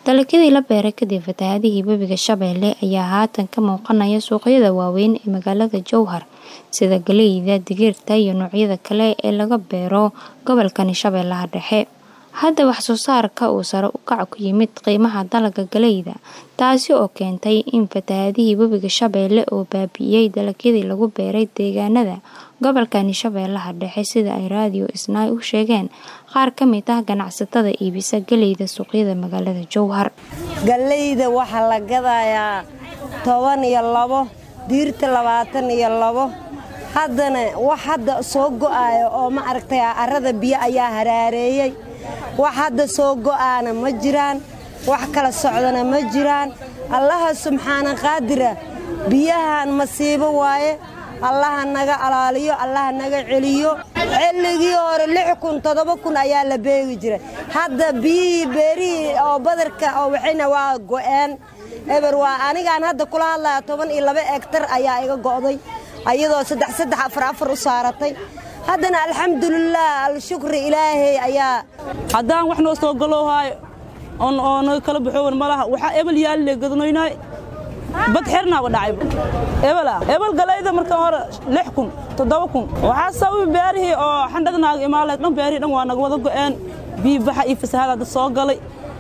Dalagyadii la beeray kadib fatahaadihii Webiga Shabeelle ayaa haatan ka muuqanaya suuqyada waaweyn ee magaalada Jowhar sida galleyda, digirta iyo noocyada kale ee laga beero gobolkani Shabeellaha Dhexe. Hadda wax soo saarka uu sare u kac ku yimid qiimaha dalagga galleyda, taasi oo keentay in fatahaadihii Webiga Shabeelle uu baabi'iyay dalagyadii lagu beeray deegaanada gobolkani Shabeellaha Dhexe sida ay Radio Isnaa u sheegeen qaar ka mid ah ganacsatada iibisa galleyda suuqyada magaalada Jowhar. Galleyda waxaa la gadayaa toban iyo labo, digirta labaatan iyo labo. Haddana wax hadda soo go'ayo oo ma aragtay carrada biyo ayaa haraareeyey. Wax hadda soo go'aana ma jiraan, wax kala socdana ma jiraan. Allaha subxaana qaadira biyahan masiibo waaye. allaha naga alaaliyo allaha naga celiyo xilligii hore lix kun toddoba kun ayaa la beegi jiray hadda biyihii beerihii oo badarka oo waxayna waa go'een eber waa anigaan hadda kula hadlaya toban iyo laba egtar ayaa iga go'day ayadoo saddex saddex afar afar u saaratay haddana alxamdulilaah alshukri ilaahay ayaa haddaan wax noo soo galoohaayo oo naga kala baxoowan malaha waxaa ebel yaalle gadanoynaay bad xernaaba dhacayba ebela ebel galayda marka hore lix kun toddoba kun waxaa sababi beerihii oo xandhada naaga imaaleed dhan beerihii dhan waa naga wada go'een biyi baxa iyo fasahaada dad soo galay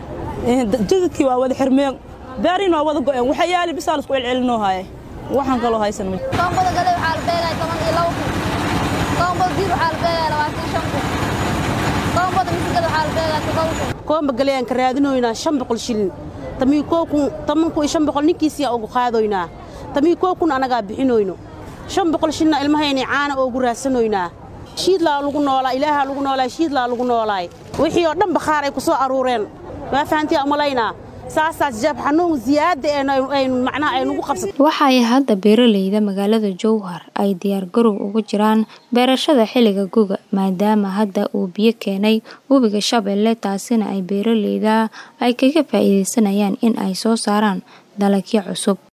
jidadkii waa wada xirmeen beerihiin waa wada go'een waxa yaali bisaa laisku celcelinoo haaye waxaan kaloo haysan ma koombada galay waxaa la beegaya toban iyo laba kun koombada diir waxaa la beegaya labaatan shan kun koombada misigada waxaa la beegaya toddoba kun koomba galayaan ka raadinoynaa shan boqol shilin tamii koo kun toban kun iyo shan boqol ninkiisiyaa ugu qaadoynaa tamii koo kun annagaa bixinoyno shan boqol shilna ilmahaynay caana oogu raadsanoynaa shiidlaa lagu noolaa ilaahaa lagu noolaay shiidlaa lagu noolaay wixii oo dhan bakhaar ay ku soo aruureen waa fahantiyaa umalaynaa saasaas jaab xanuun ziyaada aynu macnaha aynugu qabsat waxa ay hadda beeraleyda magaalada Jowhar ay diyaar garow ugu jiraan beerashada xilliga guga maadaama hadda uu biyo keenay Webiga Shabeelle taasina ay beeraleyda ay kaga faa'iideysanayaan in ay soo saaraan dalagyo cusub